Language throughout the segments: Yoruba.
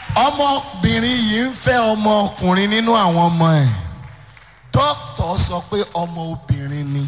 ọmọbìnrin yìí ń fẹ́ ọmọkùnrin nínú àwọn ọmọ ẹ̀ dókítà sọ pé ọmọ obìnrin ni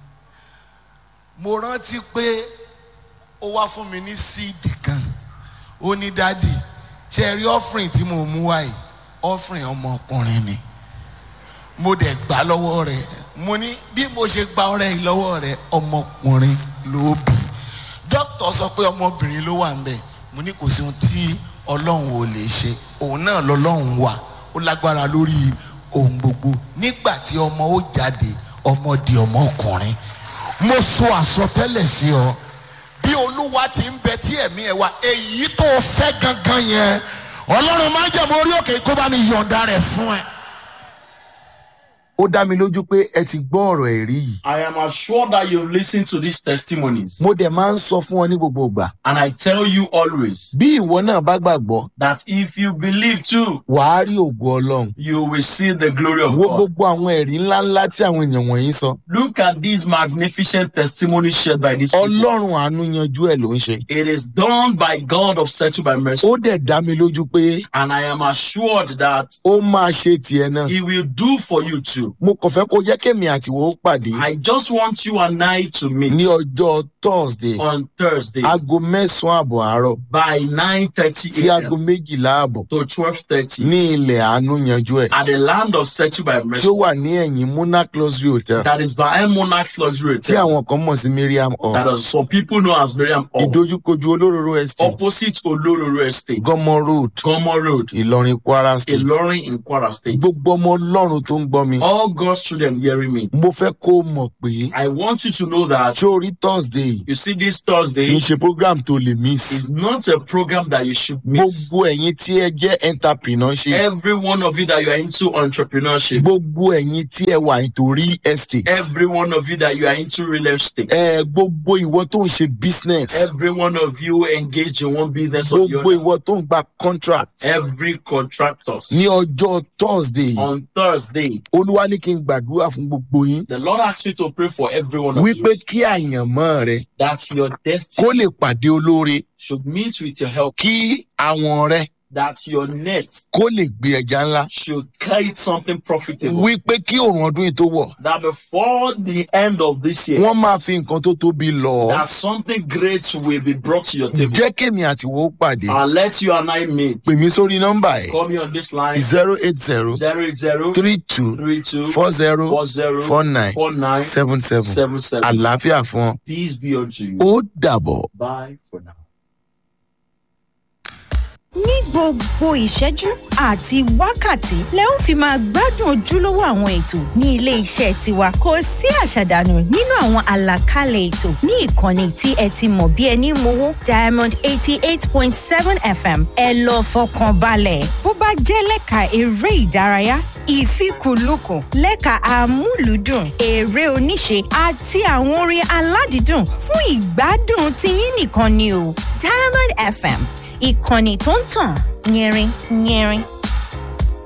mo rántí pé ó wá fún mi ní síìdì kan ó ní dádì ṣe rí ọ́fìrìn tí mo mú wáyé ọ́fìrìn ọmọkùnrin ni mo dẹ̀ gbà lọ́wọ́ rẹ̀ mo ní bí mo ṣe gba ọrẹ yìí lọ́wọ́ rẹ̀ ọmọkùnrin ló bí dókítà sọ pé ọmọbìnrin ló wà ń bẹ̀ mo ní kò sí ohun tí ọlọ́run ò lè ṣe òun náà lọ́lọ́run wà ó lágbára lórí ohun gbogbo nígbà tí ọmọ ó jáde ọmọ di ọmọkùnrin mo sọ àsọtẹ́lẹ̀ sí ọ bí olúwa ti ń bẹ tí ẹ̀mí ẹ̀ wá èyí tó o fẹ́ gangan yẹn ọlọ́run máa ń jẹ̀mọ́ orí òkè kó bá mi yọ̀ǹda rẹ̀ fún ẹ. ó dá mi lójú pé ẹ ti gbọ́ ọ̀rọ̀ ẹ̀rí yìí. I am assured that you've listened to these testimonies. mo dẹ̀ máa ń sọ fún ọ ní gbogbo ìgbà. And I tell you always bí ìwọ náà bá gbàgbọ́ that if you believe too, wàá rí ògo ọlọ́run. you will see the glory of wo God. gbogbo àwọn ẹ̀rí ńláńlá tí àwọn èèyàn wọ̀nyí sọ. Look at these magnificent testimonies shared by these people. ọlọ́run àánú yanjú ẹ̀ ló ń ṣe. It is done by God of settled by mercy. ó dẹ̀ dá mi lójú pé And I am assured that ó máa ṣe tiẹ̀ náà. He will do for you too. mo kàn fẹ́ kó jẹ́ kémi àtiwọ́ ó pàdé I just want you and I to meet ní ọjọ́ thursday on Thursday aago mẹ́sàn-án àbọ̀ àárọ̀ by 9.30 sí aago a.m. méjìlá àbọ̀ to 12.30 ní ilẹ̀ àánú yanjú ẹ̀ at the land of settled by tí mercy. ó wà ní ẹ̀yìn monarch luxury hotel That is by Monarch's Luxury tí Hotel. àwọn kan mọ̀ sí miriam That hall is some people know as Miriam Hall. ìdojúkojú olóróró estate Opposite Olororo Estate, gọmọ road Gomo Road, ìlọrin kwara state Ilorin in Kwara State. gbogbo ọmọ ọlọ́run tó ń gbọ́ mi All God's children hearing me. mo fẹ́ kó o mọ̀ pé I want you to know that sórí thursday you see this kì í Thursday ṣe program tó lè miss is not a program that you should miss. gbogbo ẹ̀yin tí ẹ jẹ́ entrepreneurship Every one of you that you are into entrepreneurship, gbogbo ẹ̀yin tí ẹ wà nítorí estate every one of you that you are into real estate, ẹ gbogbo ìwọ tó ń ṣe business every one of you engaged in one business or the gbogbo other, ìwọ tó ń gba contract every contractor. ní ọjọ́ thursday On Thursday, olúwa ní kí n gbàdúrà fún gbogbo yín the Lord asks you to pray for every one of wípé you kí àyànmọ́ rẹ that your destiny kó lè pàdé olóore should meet with your help, kí àwọn rẹ that your net kó lè gbé ẹja ńlá should carry something profitable. wípé kí òrùn ọdún yìí tó wọ̀ That before the end of this year, wọ́n máa fi nǹkan tó tóbi lọ ọ́. that something great will be brought to your table. jẹ́ kémi àtiwọ́ pàdé And let you and I meet. pè mí sórí nọ́mbà ẹ̀ Call me on this line zero eight zero zero eight zero three two three two four zero four zero four nine four nine seven seven seven seven. àlàáfíà fún ọ Peace be unto you. ó dàbọ̀. Bye for now. ní gbogbo ìṣẹ́jú àti wákàtí lẹ ó fi máa gbádùn ojúlówó àwọn ètò ní ilé iṣẹ́ tiwa kò sí àṣàdànù nínú àwọn àlàkalẹ̀ ètò ní ìkànnì tí ẹ ti mọ̀ bí ẹni mowó diamond eighty eight point seven fm ẹ lọ fọkàn balẹ̀ bó bá jẹ́ lẹ́ka eré ìdárayá ìfikùnlukùn lẹ́ka amúlùúdùn eré oníṣe àti àwọn orin aládìídùn fún ìgbádùn tiyín nìkan ni o diamond fm ìkànnì tó ń tàn yẹrin yẹrin